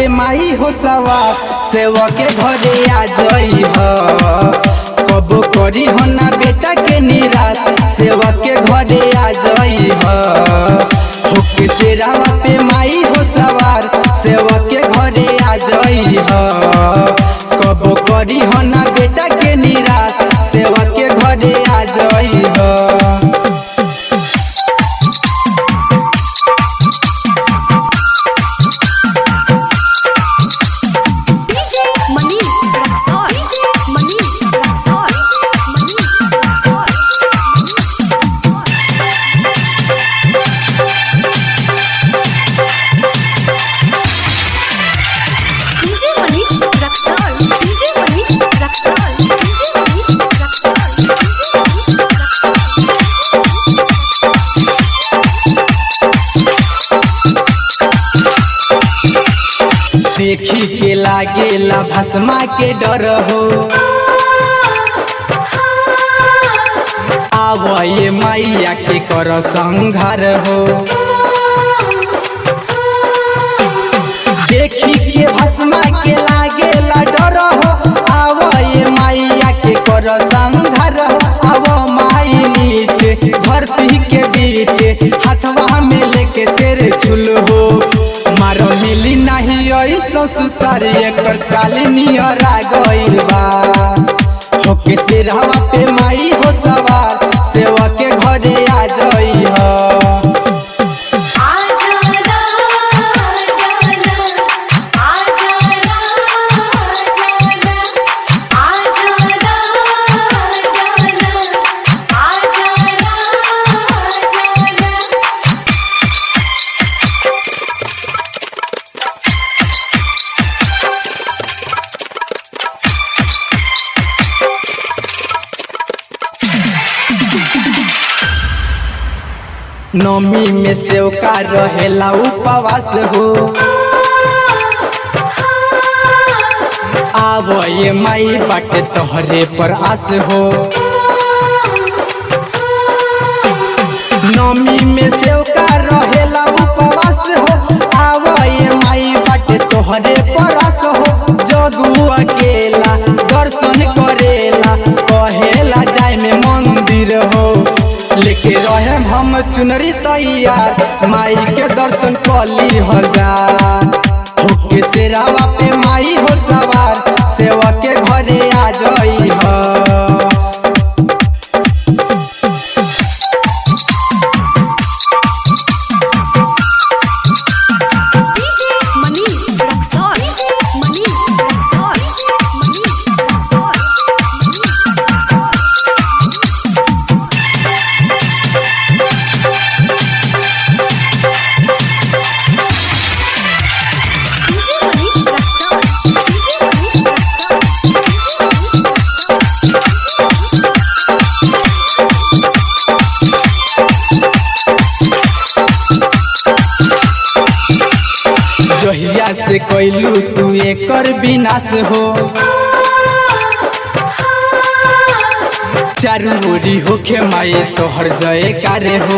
पे माई हो सवार सेवा के घरे आ जई ह कबो करी हो ना बेटा के निराश सेवा के घरे आ जई ह होके सेरावा पे माई हो सवार सेवा के घरे आ जई ह कबो करी हो ना बेटा के निराश सेवा के घरे आ जई ह DJ Manish Raksol. DJ Manish Raksol. Manish Raksol. DJ Manish Raksol. DJ Manish Raksol. DJ Manish Raksol. DJ Manish Raksol. देखी के लागेला भस्मा के डर हो आवये मैया के कर संघार हो देखी के भस्मा के लागेला डर हो आवये मैया के कर संघार हो आव माई नीचे धरती के बीच हाथवा में लेके तेरे झुल हो मारो मिली नहीं ऐसा सुतार एकर काली नियरा गइल बा होके सिरहवा पे माई हो सवार सेवा के घरे आ जई ह आजाना आजाना आजाना आजाना आजाना आजाना नमी में सेवका रहेला उपवास हो आव ये माई बाटे तोहरे पर आस हो नमी में सेवका रहेला उपवास हो आव ये माई बाटे तोहरे पर आस हो जगू अकेला दर्शन करेला कहेला जाय में मंदिर हो लेके रहे हम चुनरी तैयार माई के दर्शन कली हर जा होके सेरावा पे माई हो सवार सेवा के घरे आ जई ह DJ Manish Raksol. DJ Manish Raksol. DJ Manish Raksol. Manish Raksol. DJ Manish Raksol. DJ Manish Raksol. DJ Manish जहिया से कैलू तू एकर विनाश हो चारू ओरी होखे माई तोहर जय कार्य हो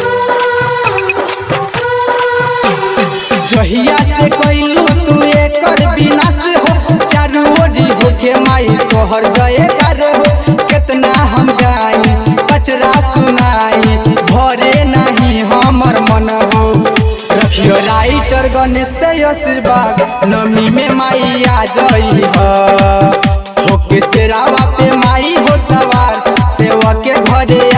जहिया से कैलू तू एकर विनाश हो चारू ओरी होखे माई तोहर जय कार्य हो कितना हम गाई पचरा सुनाई भरे नहीं हमर मन हो रखियो राइटर गणेश पे आशीर्वाद नमी में माई आ जई ह होके सेरावा पे माई हो सवार सेवा के घरे